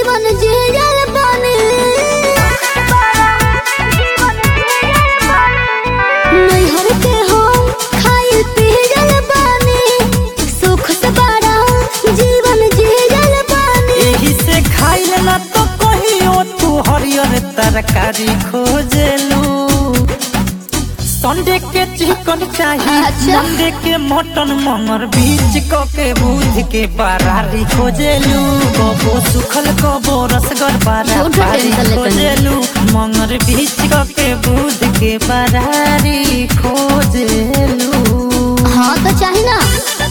जीवन जियल बानी नैहर के हम खाइल पियल बानी सुख से बड़ा जीवन जियल बानी एही से खाइल ना तो कहियो तू हरियर तरकारी खोजलू संडे के चिकन चाहिए अच्छा। मंडे के मटन मंगर बीच क के बुध के बरारी खोजलू कबो सुखल कबो रसगर झूठो बरारी टेंशन लेते खोजलू मंगर बीच क के बुध के बरारी खोजलू हाँ तो चाहिए ना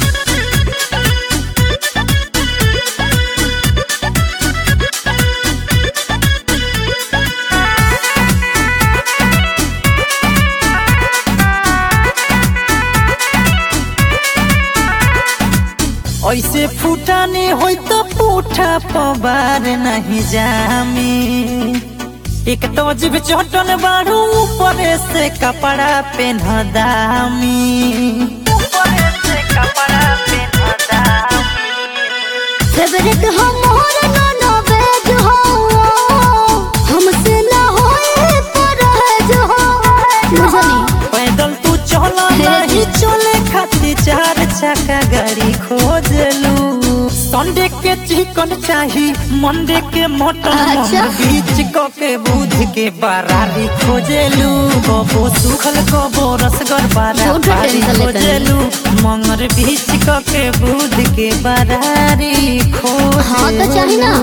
ऐसे फूटाने होई तो पूठा पबार नहीं जामी एक तो जीव चटन बारू ऊपर से कपड़ा पेन दामी ऊपर से कपड़ा पेन दामी फेवरेट हम मोहर नाना वेज हो हमसे ना होए परहेज हो बुझनी पैदल तू चला नहीं चले खातिर चार चक्का गाड़ी खोजलू संडे के चिकन चाही मंडे के मटन अच्छा। मंगर बीच क के बुध के बरारी खोजलू कबो सुखल कबो रसगर झूठो बरारी टेंशन लेते हैं। खोजलू मंगर बीच क के बुध के बरारी खोजलू हाँ तो चाहिए ना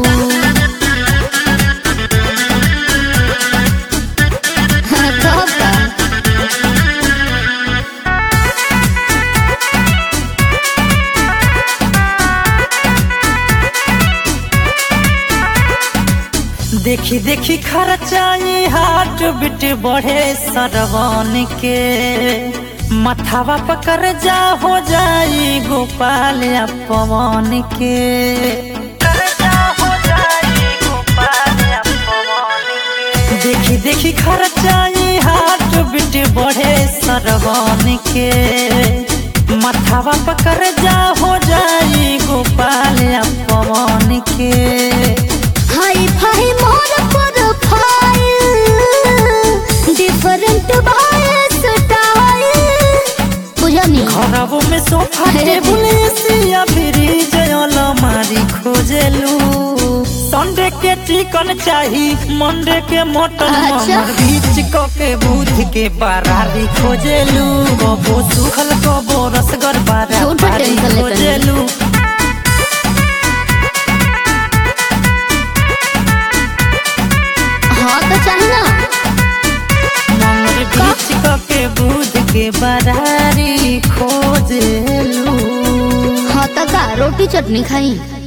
हाँ, कब का? देखी देखी खर्चाई हाट बिट बढ़े सरवन के मथावा पकड़ जा हो जाई गोपाल या पवन के कर्जा हो जाई गोपाल या पवन के। देखी देखी खर्चाई हाट बिट बढ़े सरवन के मथावा पकड़ जा हो जाई गोपाल या पवन के hi fi more profile different by style बुझनी खराबो में सोफा टेबुल एसिया फ्रिज अलमारी खोजलू संडे के चिकन चाही मंडे के मटन अच्छा। मंगर बीच क के बुध के बरारी खोजलू कबो सुखल कबो रसगर झूठो बरारी टेंशन लेते हैं। खोजलू हाँ तो चाहिए ना मंगर बीच क के बुध के बरारी खोजलू हाँ तो का रोटी चटनी खाई